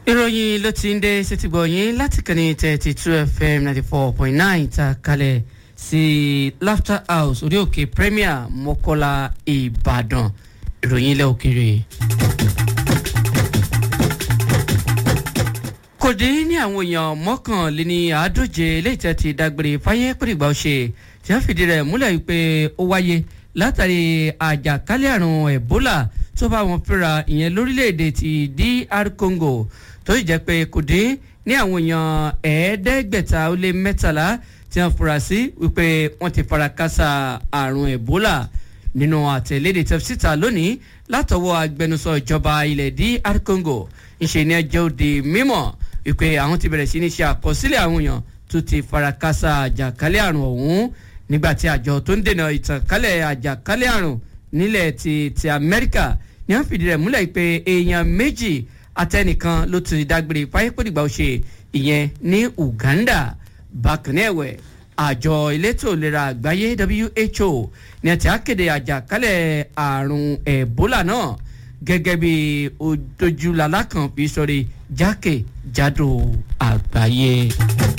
ìròyìn ló ti ń dé sétígbọ̀ yín láti kànnì thirty two fm ninety four point nine ta kalẹ̀ sí laughter house orí òkè premier mọ́kọ́lá ìbàdàn ìròyìn ilẹ̀ òkèèrè. kò dín ní àwọn èèyàn mọ́kànléní àádóje eléyìí tẹ́ ti dágbére fáyé pèrègbà ọ̀ṣẹ́ tí wọ́n fìdí rẹ̀ múlẹ̀ wípé ó wáyé látàrí àjàkálẹ̀ àrùn ebola tó bá wọn fẹ́ra ìyẹn lórílẹ̀‐èdè ti dr congo tó sì jẹ́ pé kò dín ní àwọn èèyàn ẹ̀ẹ́dẹ́gbẹ̀ta ó lé mẹ́tàlá tí wọ́n fura sí wípé wọ́n ti fara kásá àrùn ebola nínú àtẹ̀lédè tẹ̀síta lónìí látọwọ́ agbẹnusọ ìjọba ilẹ̀ dr congo ìṣe ni ẹjọ́ òde mímọ́ wípé àwọn ti bẹ̀rẹ̀ sí ní ṣe àkọsílẹ̀ àwọn èèyàn tó ti fara kásá àjàkálẹ̀ àrùn ọ̀hún nígbàtí àjọ tó ń dènà ìtànkálẹ̀ àjàkálẹ̀ àrùn nílẹ̀ ti ti amẹ́ríkà ní wọ́n fìdí rẹ̀ múlẹ̀ pé èèyàn méjì àtẹnìkan ló ti dágbére fáyépọ̀dìgbà òṣè ìyẹn ní uganda bákan náà ẹ̀wẹ̀ àjọ elétò ìlera àgbáyé who ní àti akéde àjàkálẹ̀ àrùn ebola náà gẹ́gẹ́ bí ojúlalá kan fi sọ̀rọ̀ jákèjádò àgbáyé.